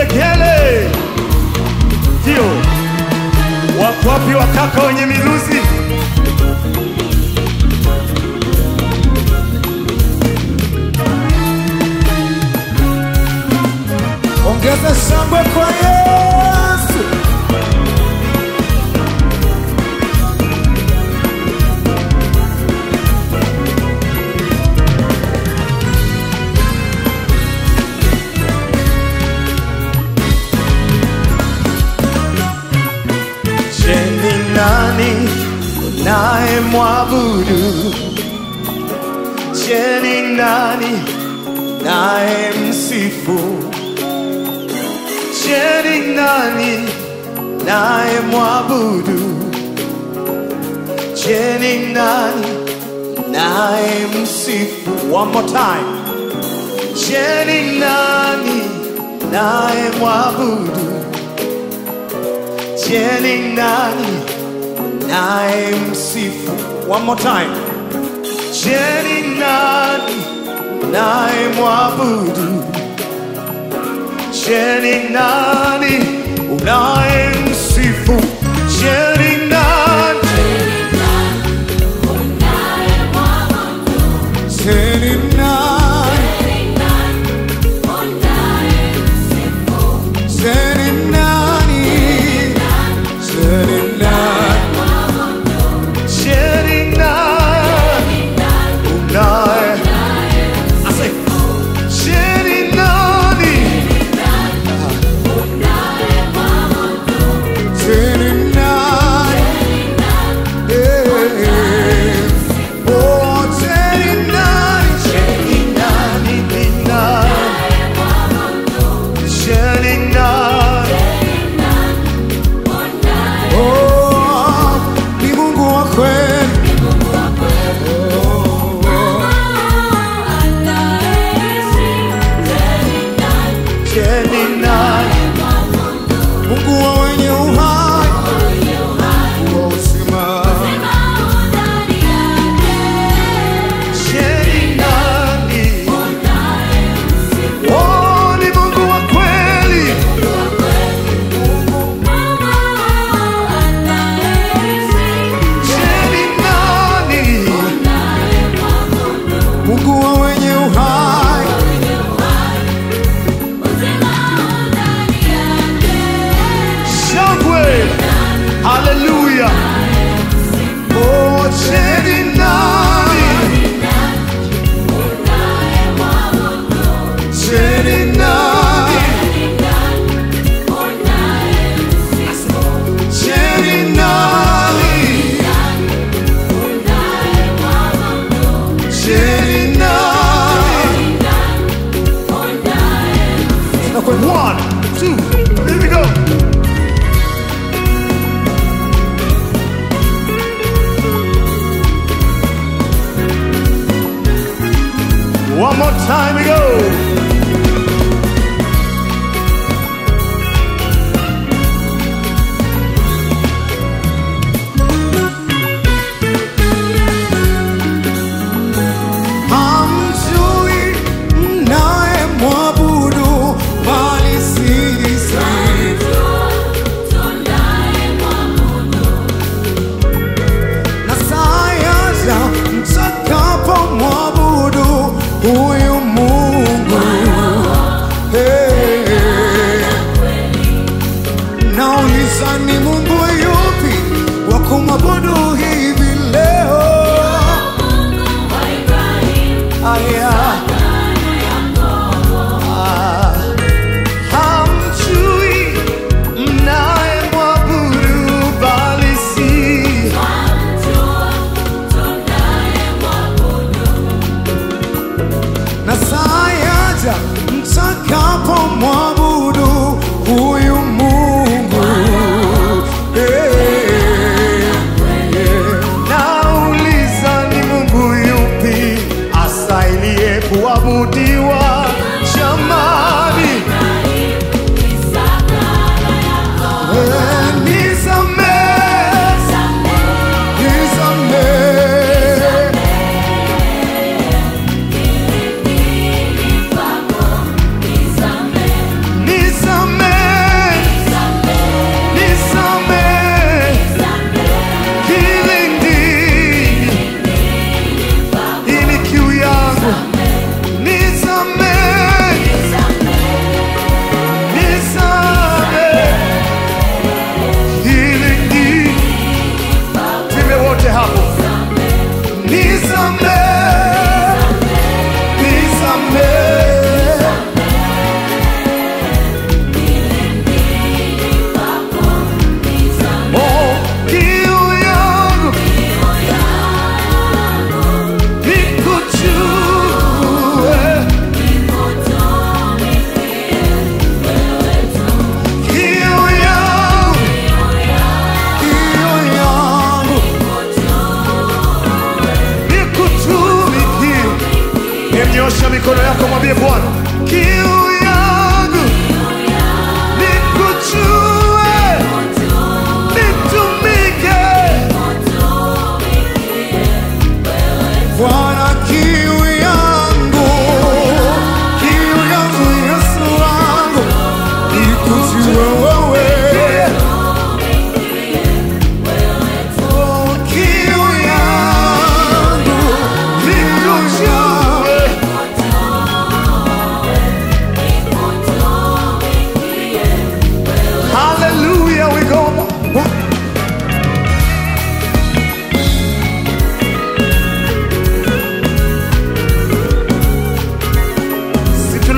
vigelegele. Ndio wako wapi wakaka wenye miluzi? Ongeza shangwe kwa Yesu. Je, ni nani naye mwabudu? Je, ni nani naye msifu? Je, ni nani naye mwabudu? Je, ni nani naye msifu? One more time. Je, ni nani naye mwabudu? Je, ni nani naye msifu? One more time. Je, ni nani naye mwabudu? Je, ni nani unaye msifu? Je, ni nani? Teni nani? Teni nani? Teni nani? Je, ni nani unaye? I say, Je, ni nani? Teni nani? Eh. Oh, teni nani? Je, ni nani, ni nani? Je, ni nani? Oh, ni Mungu wa kweli. Oh, oh. Je, ni nani? Mungu wa wenye uhai. Mungu wa uzima. Je, ni nani? Oh, ni Mungu wa kweli. Je, ni nani? Mungu wa wenye uhai. Shangwe. Haleluya. Oh, je, ni nani? Je, ni nani? Je, ni nani? Je, ni nani? One, two, here we go. One more time we go. Hamjui mnaye mwabudu, bali siri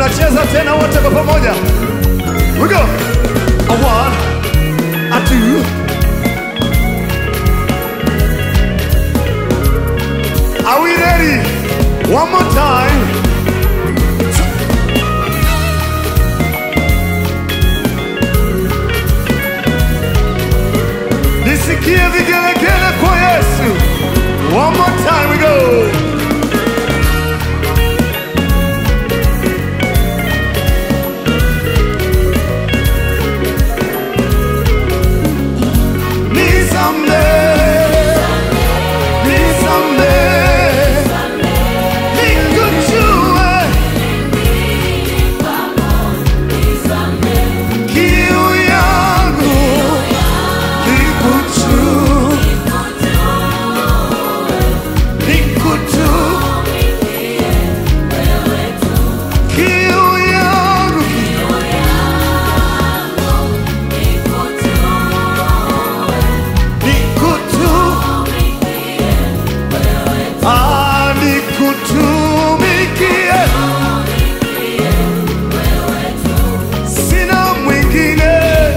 tunacheza tena wote kwa pamoja. We go. A one, a two. Are we ready? One more time. Nisikie vigelegele kwa Yesu. One more time we go. Nisamehe, nisamehe, nikujue kiu yangu, nikujue, nikujue kiu yangu, nikujue Ah, nikutumikie, sina mwingine,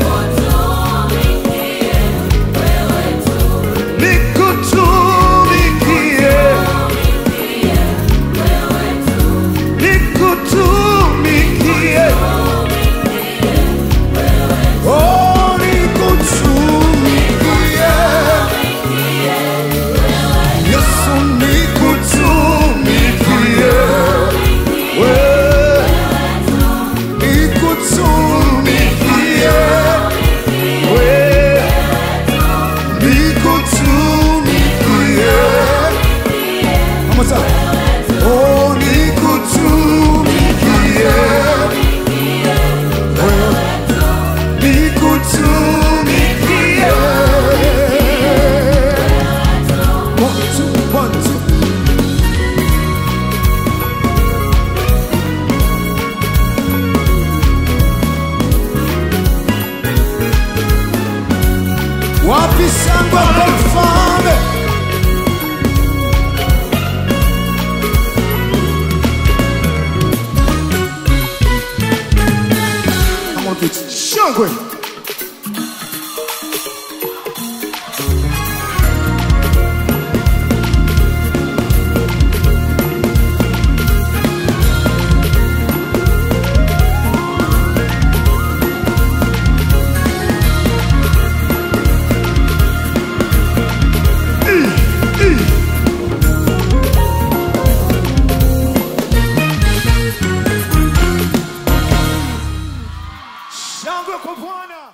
nikutumikie, nikutumikie, oh, nikutumikie. Yesu nikutumikie, wewe nikutumikie, wewe nikutumikie. One more time. Oh, nikutumikie, wewe nikutumikie. One, two, one, two. Wapi shangwe kwa mfalme? Come on, kids. Shangwe. Shangwe kwa Bwana.